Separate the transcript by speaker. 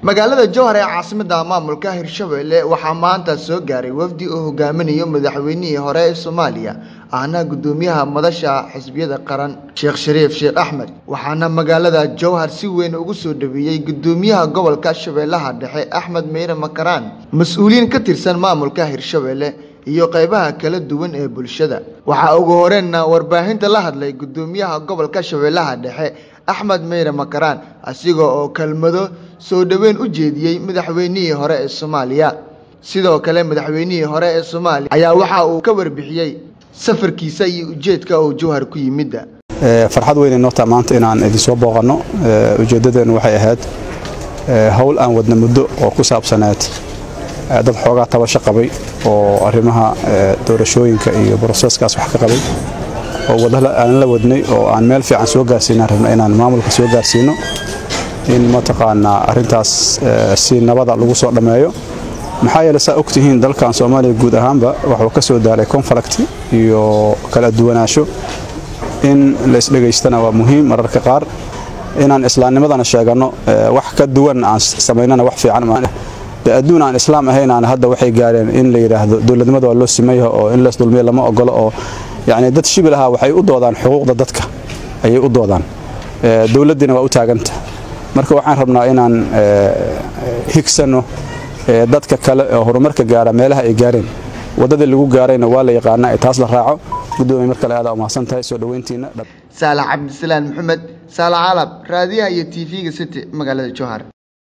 Speaker 1: magaalada jowhar ee caasimada maamulka hirshabelle waxaa maanta soo gaaray wafdi uu hogaaminayo madaxweynihii hore ee soomaaliya ahna gudoomiyaha madasha xisbiyada qaran sheekh shariif sheekh axmed waxaana magaalada jowhar si weyn ugu soo dhaweeyey gudoomiyaha gobolka shabeellaha dhexe axmed meyre makaraan mas-uuliyiin ka tirsan maamulka hirshabelle iyo qeybaha kala duwan ee bulshada waxaa ugu horeenna warbaahinta la hadlay gudoomiyaha gobolka shabeellaha dhexe axmed meyre makaraan asiga oo kelmado soo dhoweyn u jeediyey madaxweynihii hore ee soomaaliya sidoo kale madaxweynihii hore ee soomaaliya ayaa waxa uu ka warbixiyey safarkiisa iyo ujeedka uu jowhar ku yimidda
Speaker 2: farxad weyn inoo taa maanta inaan idinsoo booqanno ujeeddadeennu waxay ahayd howl aan wadna muddo oo ku saabsaneed dad xoogaa tabasho qabay oo arrimaha doorashooyinka iyo broseskaas wax ka qabay oo wadada aan la wadnay oo aan meel fiican soo gaarsiinaan rabna inaan maamulka soo gaarsiino in mataqaanaa arrintaas si nabada lagu soo dhammeeyo maxaa yeele saa ogtihiin dalkan soomaaliya guud ahaanba waxuu ka soo daalay conflict iyo kala duwanaansho in la isdhegaystana waa muhiim mararka qaar inaan islaamnimadana sheeganno wax ka duwan aan samaynana wax fiican de adduun aan islaam ahaynaan hadda waxay gaareen in la yidhaahdo dowladnimada waa loo simayaha oo in lees dulmiya lama ogolo oo yacni dad shibil ahaa waxay u doodaan xuquuqda dadka ayay u doodaan dowladdiina waa u taaganta marka waxaan rabnaa inaan higsanno dadka kale oo horumarka gaara meelaha ay gaareen waddadii lagu gaarayna waa la yaqaanaa ee taas la raaco guddoomiye mar kale aada umahadsan tahay soo dhoweyntiina
Speaker 1: saalax cabdisalaan maxamed saalax calab raadiyaha iyo t v-ga city magaalada jowhar